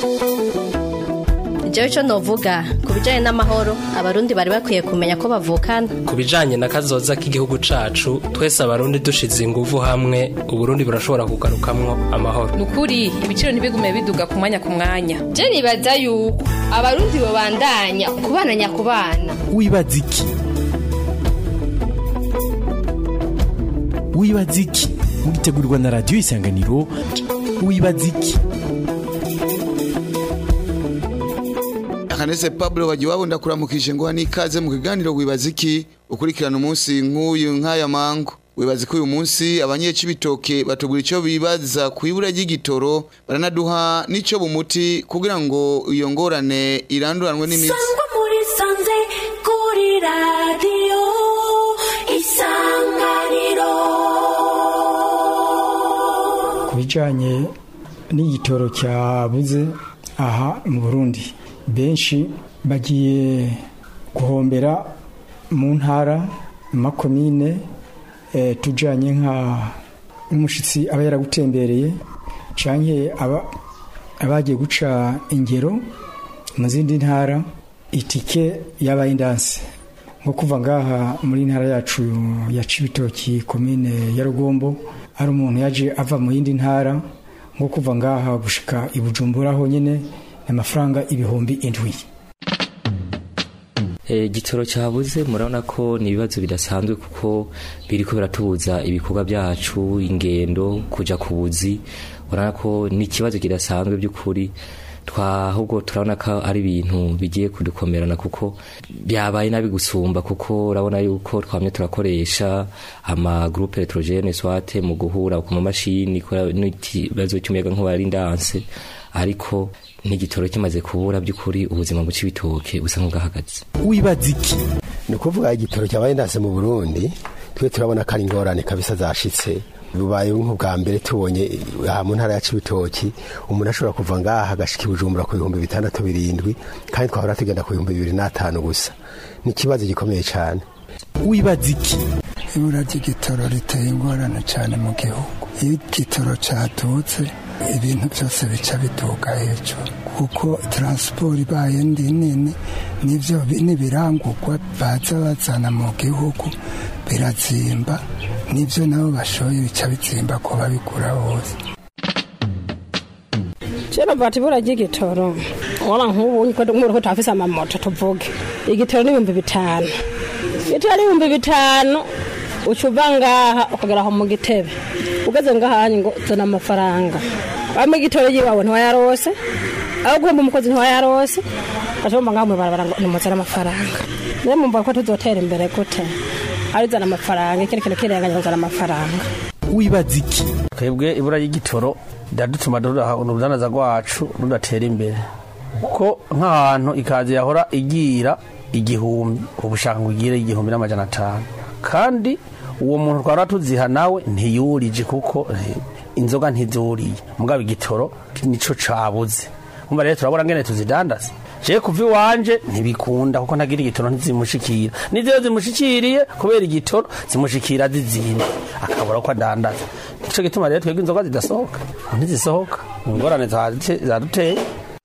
jewe ico novuga ku bijanye n'amahoro abarundi bari bakwiye kumenya ko bavukana ku bijanye na kazoza k'igihugu cacu twese abarundi dushize inguvu hamwe uburundi burashobora kugarukamwo amahoro nukuri ibiciro ntibigume biduga ku mwanya ku mwanya je nibaza yuko abarundi bobandanya kubana nyakubana wibaza iki wibaza iki mugitegurirwa na radiyo isanganiro wibaza iki akanese pablo wagiwabo ndakuramukije ngo n'ikaze mu kiganiro wibaza iki ukurikirana umunsi nk'uyu nk'aya mangu wibaza ko uyu munsi abanyecibitoke batubwira icyo bibaza ku ibura ry'igitoro baranaduha n'icyo bumuti kugira ngo iyo ngorane iranduranwe n'imitsi sangwa muri sanze kuri radiyo isanganiro ku bijyanye n'igitoro cyabuze aha mu burundi benshi bagiye guhombera mu ntara mu makomine tujyanye nk'umushyitsi aba yaragutembereye cyangwa abagiye guca ingero mu zindi ntara itike yabaye indanse nko kuva ngaha muri ntara yacu ya cibitoki komine ya rugombo hari umuntu yaje ava mu yindi ntara nko kuva ngaha gushika i bujumbura honyine ni amafaranga ibihumbi indwi igitoro cyabuze murabona ko ni ibibazo bidasanzwe kuko biri ko biratubuza ibikorwa byacu ingendo kujya ku buzi urabona ko ni ikibazo kidasanzwe by'ukuri twahubwo turabona ko ari ibintu bigiye kudukomerana kuko byabaye nabi gusumba kuko urabona yuko twamye turakoresha amagurupe electrogene swate mu guhura ku mamashini n'ikibazo cy'umuyaga nkuba ari ndanse ariko n'igitoro kimaze kubura by'ukuri ubuzima buca ibitoke busa nk'ubwahagaze wibaza iki ni ukuvuga igitoro cyabaye ndase mu burundi twe turabona ko ari ingorane kabisa zashitse bubaye nk'ubwa mbere tubonye aha mu ntara ya cibitoki umuntu ashobora kuva ngaha agashika ibujumbura ku bihumbi bitandatu birindwi kandi twahora tugenda ku bihumbi bibiri n'atanu gusa ni ikibazo gikomeye cyane wibaza iki ibura ry'igitoro riteye ingorane cyane mu gihugu iyo igitoro cyatutse ibintu byose bica biduga hejuru kuko taransiporo ibaye ndi nini nibyo n'ibirangurwa baza bazana mu gihugu birazimba nibyo nabo bashoye bica bizimba ko babigura hose kera bati ibura ry'igitoro waba nk'ubu nk'ubu tafise amamoto tuvuge igitoro n'ibihumbi bitanu igitoro n'ibihumbi bitanu uca uva ngaha ukagera aho mu gitebe ugeze ngaha ngo zana amafaranga waba igitoro yiwawe ntiwayarose aho guhemba umukozi ntiwayarose ashobora ngaho mubarabara ngo nimuzane amafaranga niyo mumva ko tuzotera imbere gute arizana amafaranga ikindi kintu kirenganya kuzana amafaranga wibaza iki twebwe ibura ry'igitoro riradutuma urudanaza rwacu rudatera imbere kuko nk'ahantu ikazi yahora igira igihumbi ubushaka ngo igire igihumbi n'amajana atanu kandi uwo muntu twara tuziha nawe ntiyurije kuko inzoga ntizuriye mugabo igitoro nico cabuze umva rero turabona ngene tuzidandaza je kuva iwanje ntibikunda kuko ntagira igitoro ntizimushikira n'iziyo zimushikiriye kubera igitoro zimushikira zizimba akabura ko adandaza nico gituma rero twebwe inzoga zidasohoka ntizisohoka ingorane zaduteye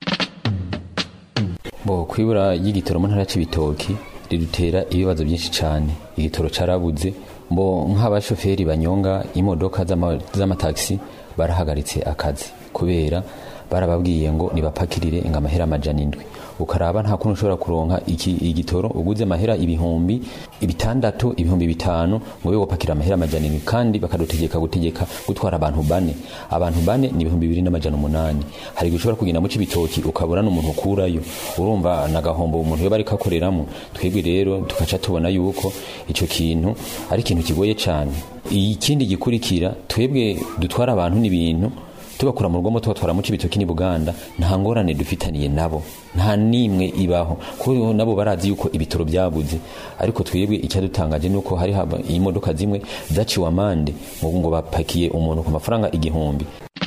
bo kwibura y'igitoro mu ntara c'ibitoki ridutera ibibazo byinshi cyane igitoro carabuze mbo nk'abashoferi banyonga imodoka z'amatagisi barahagaritse akazi kubera barababwiye ngo nibapakirire ngo amahera amajana indwi ukaraba nta kuntu ushobora kuronka iki igitoro uguze amahera ibihumbi bitandatu ibihumbi bitanu ngo wewe wapakira amahera amajana indwi kandi bakadutegeka gutegeka gutwara abantu bane abantu bane ni ibihumbi bibiri n'amajana umunani hari igihe ushobora kugenda mu cibitoki ukabura n'umuntu ukurayo urumva nagahombo umuntu yoba ariko akoreramo twebwe rero tugaca tubona yuko ico kintu ari ikintu kigoye cane ikindi gikurikira twebwe dutwara abantu n'ibintu tubakura mu rugomo tubatwara mu cibitoki ni Buganda nta ngorane dufitaniye nabo nta nimwe ibaho kuko nabo barazi yuko ibitoro byabuze ariko twebwe icyadutangaje nuko hari imodoka zimwe zaciwe amande ngo bapakiye umuntu ku mafaranga igihumbi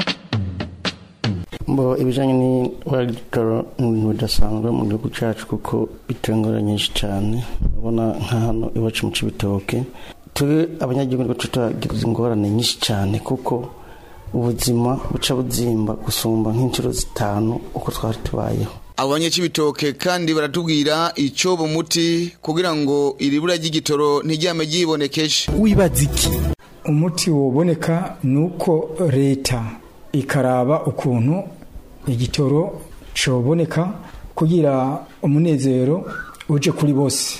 mbo ibijanye n'ibitoro ibintu bidasanzwe mu gihugu cyacu kuko bitera ingorane nyinshi cyane urabona nka hano iwacu mu cibitoke turi abanyagihugu turagira ingorane nyinshi cyane kuko ubuzima buca buzimba gusumba nk'inshuro zitanu uko twari tubayeho abanye c'ibitoke kandi baratubwira ico bumuti kugira ngo iribura ry'igitoro ntiryame ryibonekeshe wibaza iki umuti woboneka nuko leta ikaraba ukuntu igitoro coboneka kugira umunezero uje kuri bose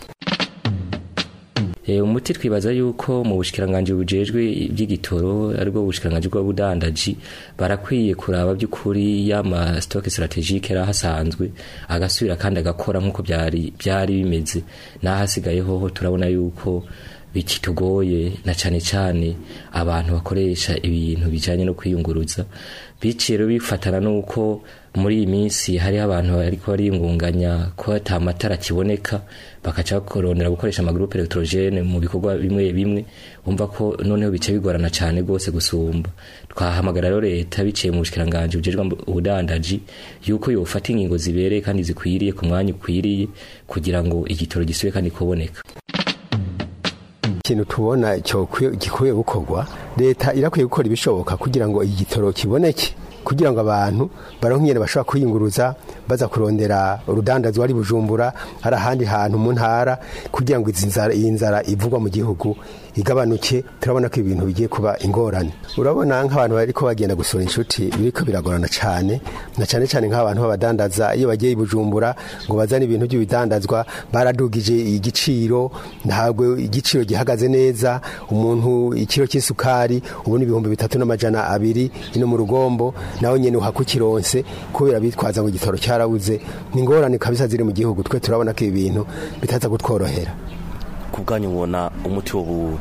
E, umuti twibaza yuko mu bushikiranganje bujejwe iby'igitoro aribwo bushikiranganje bw'ubudandaji barakwiye kuraba by'ukuri y'ama stock strategique era hasanzwe agasubira kandi agakora nk'uko byari byari bimeze n'ahasigaye hoho turabona yuko bikitugoye na cane cane abantu bakoresha ibintu bijanye no kwiyunguruza biciye rero bifatana nuko muri iyi minsi hari abantu bariko bariyungunganya ko ata matara kiboneka bakaca kurondera gukoresha amagroupe electrogene mu bikorwa bimwe bimwe umva ko noneho bice bigorana cane gose gusumba twahamagara rero leta biciye mu bushikiranganje bujejwe ubudandaji yuko yofata ingingo zibereye kandi zikwiriye ku mwanya ukwiriye kugira ngo igitoro gisubire kandi kuboneka ikintu tubona gikwiye gukorwa leta irakwiye gukora ibishoboka kugira ngo igitoro kiboneke kugira ngo abantu baronke ingene bashobora kwiyunguruza baza kurondera urudandazwa ari bujumbura hari ahandi hantu mu ntara kugira ngo izi nzara iyi nzara ivugwa mu gihugu igabanuke turabona ko ibintu bigiye kuba ingorane urabona nk'abantu bariko bagenda gusura inshuti biriko biragorana cane na cane cane nk'abantu b'abadandaza iyo bagiye i bujumbura ngo bazane ibintu by'ibidandazwa baradugije igiciro ntabwo igiciro gihagaze neza umuntu ikiro cy'isukari ubu ni ibihumbi bitatu n'amajana abiri ino mu rugombo nawe nyene uhakukironse kubera bitwaza ngo igitoro cyarabuze ni ingorane kabisa ziri mu gihugu twe turabona ko ibi bintu bitaza kutworohera ku bwanyu ubona umuti wo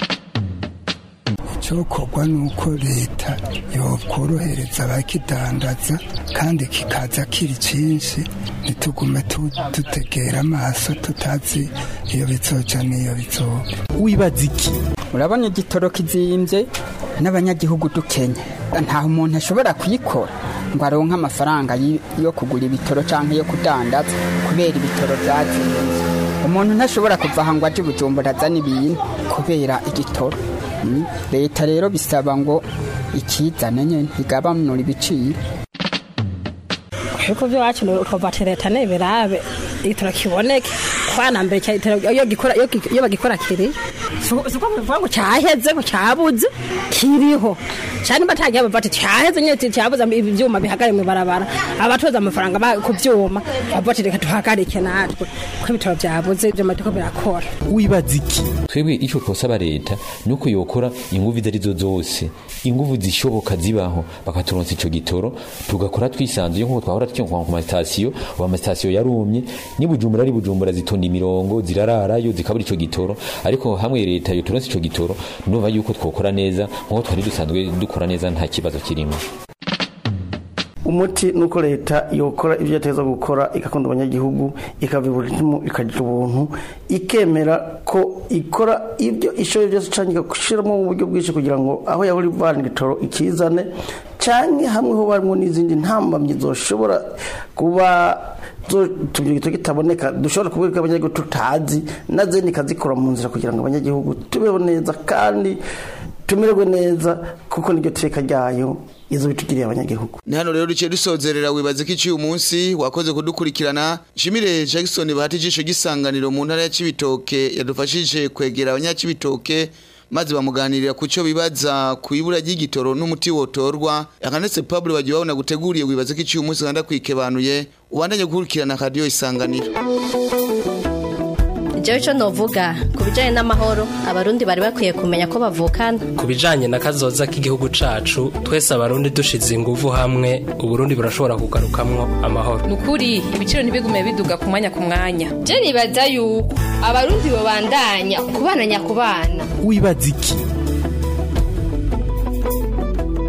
icyokorwa ni uko leta yokorohereza abakidandaza kandi kikaza kiri cyinshi ntitugume dutegera amaso tutazi iyo bizoca n'iyo bizoba wibaza iki urabona igitoro kizimbye n'abanyagihugu dukenye nta umuntu ashobora kuyikora ngo aronke amafaranga yo kugura ibitoro cyangwa yo kudandaza kubera ibitoro byazimbye umuntu ntashobora kuva aha ngo aje bujumbura azana ibintu kubera igitoro leta rero bisaba ngo ikizane nyine igabanura ibiciro ariko byo wacu ukava ati leta neberabe igitoro kiboneke kwana mbere iyo bagikora kiri siko bivuga ngo cyaheze ngo cyabuze kiriho cyane batagiye bava ati cyaheze nyine cyabuze ibyuma bihagare mu barabara abatoza amafaranga ku byuma bavuga ati reka tuhagarike natwe ko ibitaro byabuze ibyo maduka birakora wibaza iki twebwe icyo twosaba leta ni uko yokora inguvu izo arizo zose inguvu zishoboka zibaho bakaturonsa icyo gitoro tugakora twisanzuye nk'uko twahora twinkwa ku masitasiyo ubu amasitasiyo yarumye ni bujumbura ari bujumbura zitonda imirongo zirararayo zikabura icyo gitoro ariko hamwe leta yoturonsa icyo gitoro ndumva yuko twokora neza nk'uko twari dusanzwe dukora neza nta kibazo kirimo umuti ni uko leta yokora ibyo yateza gukora igakunda abanyagihugu ikava iburimu ikagira ubuntu ikemera ko ikora ibyo ishoboye byose cyangwa igashyiramo mu buryo bwinshi kugira ngo aho yahora ivana igitoro ikizane cyangwa hamwe ho barimo n'izindi ntambamyi zoshobora kuba tubyo gito kitaboneka dushobora kubwira abanyagihugu tutazi na zindi ikazikora mu nzira kugira ngo abanyagihugu tubeho neza kandi tumererwe neza kuko niryo teka ryayo izo bitugiriye abanyagihugu ni hano rero duciye dusozerera wibaza ko iciye umunsi wakoze kudukurikirana shimire jackson bahati ijisho gisanganiro mu ntara ya cibitoke yadufashije kwegera abanyacibitoke maze bamuganirira ku cyo bibaza ku ibura ry'igitoro n'umuti wotorwa akanetse pablo bagiye babona guteguriye wibaza ko iciye umunsi kandi akwikebanuye ubandanye gukurikirana radiyo isanganiro jewe ico novuga ku bijanye n'amahoro abarundi bari bakwiye kumenya ko bavukana ku bijanye na kazoza k'igihugu cacu twese abarundi dushize inguvu hamwe uburundi burashobora kugarukamwo amahoro nukuri ibiciro ntibigume biduga ku mwanya ku mwanya je nibaza yuko abarundi babandanya kubana nyakubana wibaza iki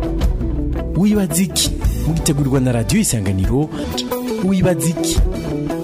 wibaza iki mugitegurirwa na radiyo isanganiro wibaza iki